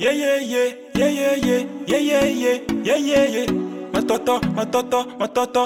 yeah, yeah, yeah, yeah, yeah, yeah, yeah, yeah, yeah, yeah, yeah, yeah. Matoto, matoto, matoto,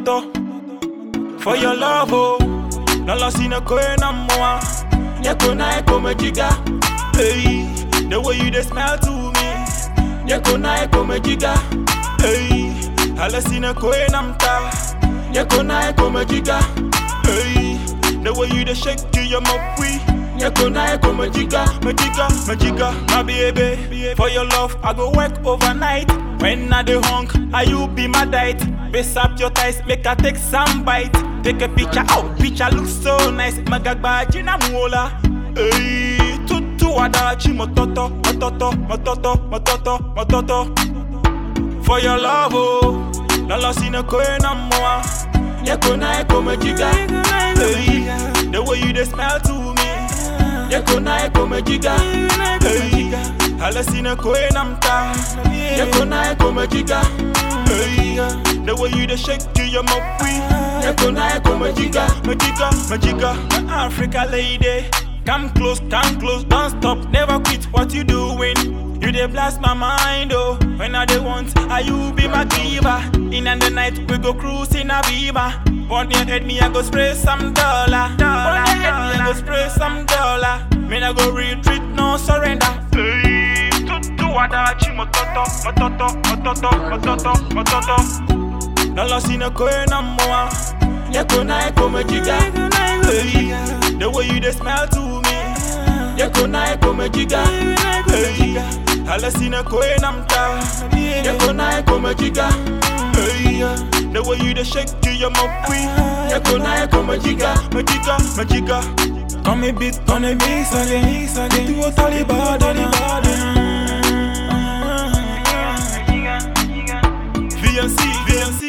matoto. For your love, oh, lala sina koe na moa. Nyako na eko mejiga, hey. The way you dey smile to me, nyako na eko mejiga, hey. Hala sina koe na mta, nyako na eko mejiga, hey. The way you dey shake to your mopwi. Nyako na eko majiga, majiga, majiga, my baby. For your love, I go work overnight. When I dey hung, I you be my diet. Base up your thighs, make I take some bite. Take a picture, oh, picture looks so nice. Magagba jina muola, hey, tutu wadachi mototo, mototo, mototo, mototo, mototo. For your love, oh, lala sina koe na moa. Nyako na eko majiga, hey, the way you dey smile to me. Yako na eko mejiga hey. Hala sina koe na mta Yako na eko mejiga hey. The way you dey shake to your mopwi Yako na eko mejiga Mejiga, mejiga Africa lady Come close, come close, don't stop Never quit what you doing You dey blast my mind oh When I dey want, are you be my giver In the night we go cruise in a beamer on your head, me I go spray some dollar. dollar on your head, me I go spray some dollar. Me I go retreat, no surrender. Hey, tutu wadachi mototo, mototo, mototo, mototo, mototo. Lala sina koe na moa, yako na eko mejiga. Hey, the way you dey smile to me, yako na eko mejiga. Hey, hala sina koe na mta, yako na eko mejiga. Hey, the way you dey shake to your mopwi, yako na eko mejiga, mejiga, mejiga. Come a bit, come a mix again, mix again. Tu o talibad, talibad. VNC, VNC.